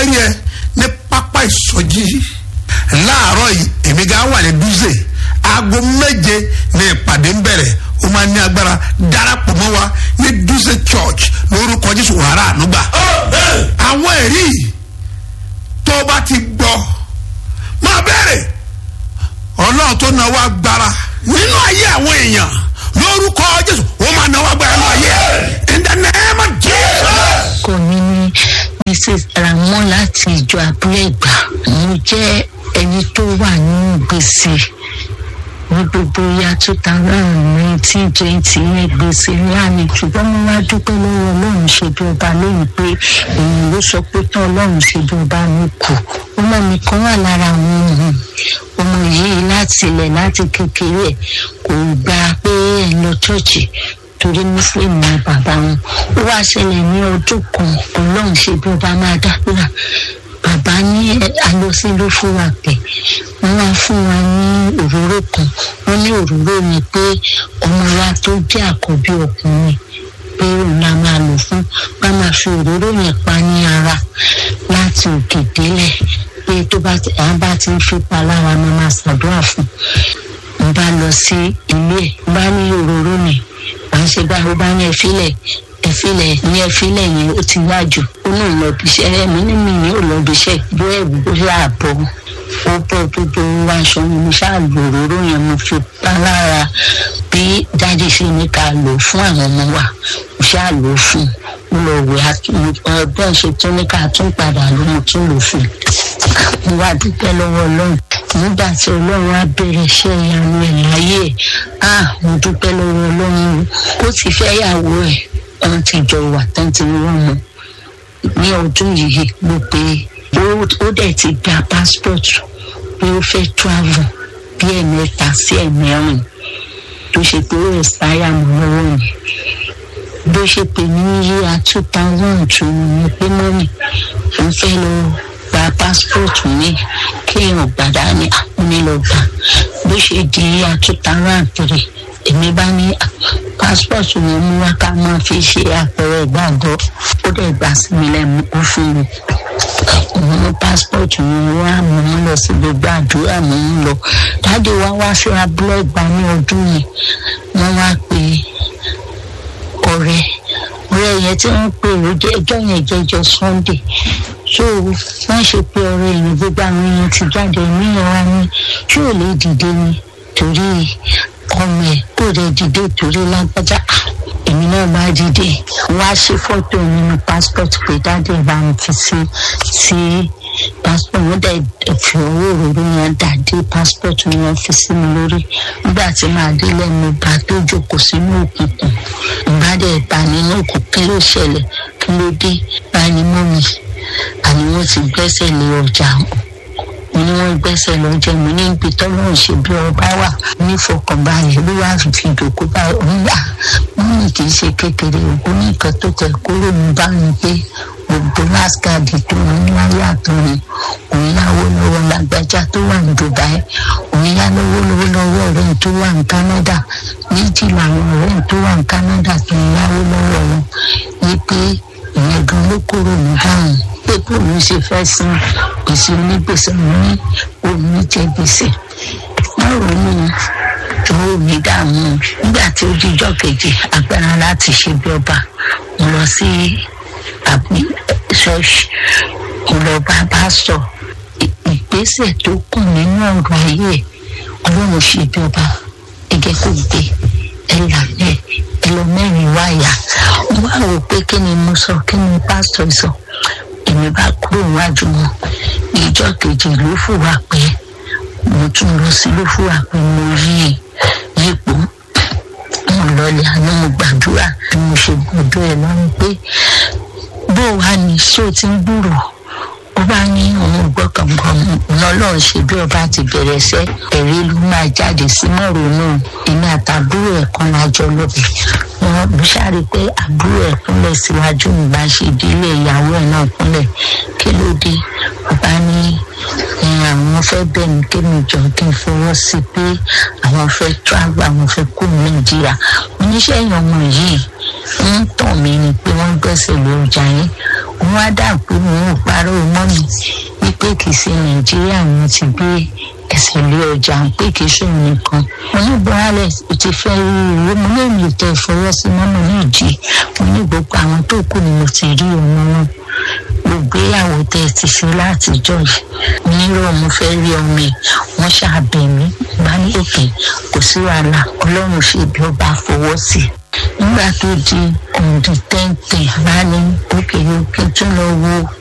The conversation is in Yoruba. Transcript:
fẹ́ rí ẹ ní pápá ìsọjí láàárọ̀ yìí èmi gan wà ní dúzè aago méje ní ìpàdé ń bẹ̀rẹ̀ ó máa ní agbára darapọ̀ mọ́ wa ní dúzè church lórúkọ jésù wàrà ànúgbà àwọn ẹ̀rí tó bá ti gbọ́ máa bẹ̀rẹ̀ ọlọ́run tó náwó agbára nínú ayé àwọn èèyàn lórúkọ jésù ó máa náwó agbára nínú ayé ẹ̀ in the name of jesus. kò ní ní mrs ramon láti ìjọ abúlé ìgbà mo jẹ́ ẹni tó wà nínú gbèsè ní gbogbo ya two thousand nineteen twenty ní gbèsè ńlá ni ṣùgbọ́n mo wá dúpẹ́ lọ́wọ́ ọlọ́run ṣe bí ọba lóyún pé èyí ló sọ pé tán ọlọ́run ṣe bí ọba mi kù ọmọ mi kan wà lára àwọn ohun ọmọ yìí láti ilẹ̀ láti kékeré ẹ̀ kò gbà pé ẹ̀ lọ ṣọ́ọ̀ṣì torí muslim ni bàbá wọn ó wá ṣẹlẹ̀ ní ọdún kan ọlọ́run ṣe bí ọba máa dákúrà bàbá ní alọsí ló fún wa pé wọn wá fún wa ní òróró kan wọn ní òróró yẹn pé ọmọ wa tó jẹ́ àkọ́bí ọkùnrin pé òun la máa lò fún bá máa fi òróró yẹn pa ní ara láti òkè délẹ̀ pé tó bá ti à bá ti ń fipá lára máa máa ṣàdúrà fún un bá lọ sí ilé ẹ̀ bá ní òróró yẹn à ń ṣe báwo bá ní ẹfílẹ̀ ẹfílẹ̀ ní ẹfílẹ̀ yẹn ó ti wá jù ó náà lọ bí iṣẹ́ ẹ̀mí ní mi ní ò lọ bí iṣẹ́ bó ẹ̀wù bó ṣáà bọ̀ ó bọ̀ gbogbo aṣọ mi mo ṣáà lò òróró yẹn mo fi pa lára bí dáàdì ṣe ní ká lò fún àwọn ọmọ wa mo ṣáà lò fún mo lọ wẹ̀ ọgbọ́n ṣe tún ní ká tún padà ló mo tún lò fún mo wá dúpẹ́ lọ́wọ́ ọlọ́run nígbà tí ọlọ́run á bẹ̀rẹ̀ iṣẹ́ ìyanu ẹ̀ láyé ẹ̀ á mo dúpẹ́ lọ́wọ́ ọlọ́run ó ti fẹ́ yàwó ẹ̀ wọ́n ti jọ wà tán ti wọ́n mu ní ọdún yìí mo pé ó dẹ̀ ti gba passport pé ó fẹ́ travel bí ẹ̀mẹ́ta sí ẹ̀mẹ́rin tó ṣe pé ó ẹ̀sáyà mọ́ lọ́wọ́ mi bó ṣe pè ní yíya two thousand two ni pé mọ́mì mo fẹ́ lọ gba passport mi kéèyàn gbàdá ní àkúnilọ gbà bó ṣe di yíya two thousand three èmi bá ní passport mi mú wá ká máa fi ṣe àpẹẹrẹ ìgbàgbọ́ ó dẹ̀ gbà sí mi lẹ́nu ó fún mi mo mú passport mi wá mo ń lọ sí gbogbo àdúrà mo ń lọ dáàdi wa wá sí abúlé ìgbà ní ọdún yìí wọ́n wá pé ọ̀rẹ́ ọ̀rẹ́ yẹn tí wọ́n pè ó jẹ́ ẹjọ́ yẹn jẹ́jọ́ sunday so wọ́n ṣe pé ọ̀rẹ́ yẹn gbogbo àwọn èèyàn ti jáde níyàn wá ní tí ò lè dìde ni torí ọmọ ẹ̀ kò lè dìde torí lágbájá èmi náà bá dìde wá ṣe fọ́tò nínú passport pé dáadé bá ń fi sí sí passport wọn dẹ̀ fi owó òróró yẹn dà dé passport yẹn fi sí mi lórí nígbà tí màá dé lẹ́nu bá tó jókòó sínú òkùnkùn ìbá dẹ̀ bá nínú òkùnkùn kí ló ṣẹlẹ̀ kí ló dé báyìí mọ́ mi àní wọ́n ti gbẹ́sẹ̀ lé ọjà mo ní wọ́n gbẹ́sẹ̀ lọ jẹ́ mo ní ibi tọ́lọ́run ṣe bí ọba wà nífọkànbalẹ̀ ló wá fi dòkó bá oníyà wọ́n ní kì í ṣe kékeré òkú ní nǹkan tó tẹ̀ kúrò ní bá mi pé gbogbo láskàdì tó ń láyé àtúnni òun yáwó lọ́wọ́ lágbájá tó wà ní dubai òun yá lọ́wọ́ lọ́wọ́ lọ́wọ́ ọ̀rẹ́ tó wà ní canada méjì làwọn ọ̀rẹ́ tó wà ní canada tó ń yáwó lọ́wọ́ wọn ní pé ìyẹn gan ló kúrò ní báwọn pé bóun ṣe fẹ́ san gbèsè onígbèsè ní òun jẹ gbèsè wọn ronú owó mi dààmú nígbà tí ó díjọ́ kejì agbára láti ṣe bí ọba mo lọ sí àbí ṣọ́ọ̀ṣì mo lọ bá pásítọ̀ ìgbésẹ̀ tó kù nínú ọ̀rọ̀ ayé ẹ̀ ọlọ́run ṣe bí ọba ẹgẹ́ kò gbé ẹ làlẹ́ ẹ lọ mẹ́rin wáyà mo wá rò pé kí ni mo sọ kí ni pásítọ̀ sọ èmi bá kúrò wájú wọn ìjọ kejì ló fùwà pé mo tún lọ sí ló fùwà pé mo yí yípo mo lọlẹ àná mo gbàdúrà bí mo ṣe gbọdọ̀ ẹ lọ́rùn pé bó wàá ní ṣó ti ń gbúrò ó bá ní òun gbọ́kàngbọ́n lọ́lọ́run ṣe bí ọba ti bẹ̀rẹ̀ sẹ́ ẹ̀rí ló máa jáde sí mọ́rọ̀ náà èmi àtàbúrò ẹ̀ kan lájọ lọ́bẹ̀ wọn mo ṣáàrí pé àbúrò ẹ̀ kúnlẹ̀ síwájú ìgbà ṣe délé ìyàwó ẹ̀ náà kúnlẹ̀ kí ló dé ọba ní àwọn fẹ́ bẹ̀ mí kémi jọ kí n fọwọ́ sí pé àwọn fẹ́ travel àwọn fẹ́ kú nàìjíríà oníṣẹ́ ìyọ̀mọ̀ yìí ń tàn mí ni pé wọ́n gbẹ́sẹ̀ lórí ọjà yẹn wọ́n á dà pé mo ń pa parọ́ mọ́ mi wípé kì í ṣe nàìjíríà wọn ti gbé ẹsẹ̀ lé ọjà ń pé kì í ṣòun nìkan mo ní buhari o ti fẹ́ rí ìwé mo ní èmi tẹ ìfọwọ́sí mọ́mọ́ ní ìdí mo ní gbogbo àwọn tó kù ni mo ti rí ọmọ wọn gbogbo tẹ ẹ ti ṣe látijọ́ yìí nírò mo fẹ́ rí ọmọ ẹ̀ wọ́n ṣàbẹ̀ mí bá ní òkè kò sí wàhálà ọlọ́run ṣe bí ó bá fọwọ́ sí i nígbà tó di ọ̀dùn tẹ́ǹtẹ̀ bá ní òkè òkè tó lọ wo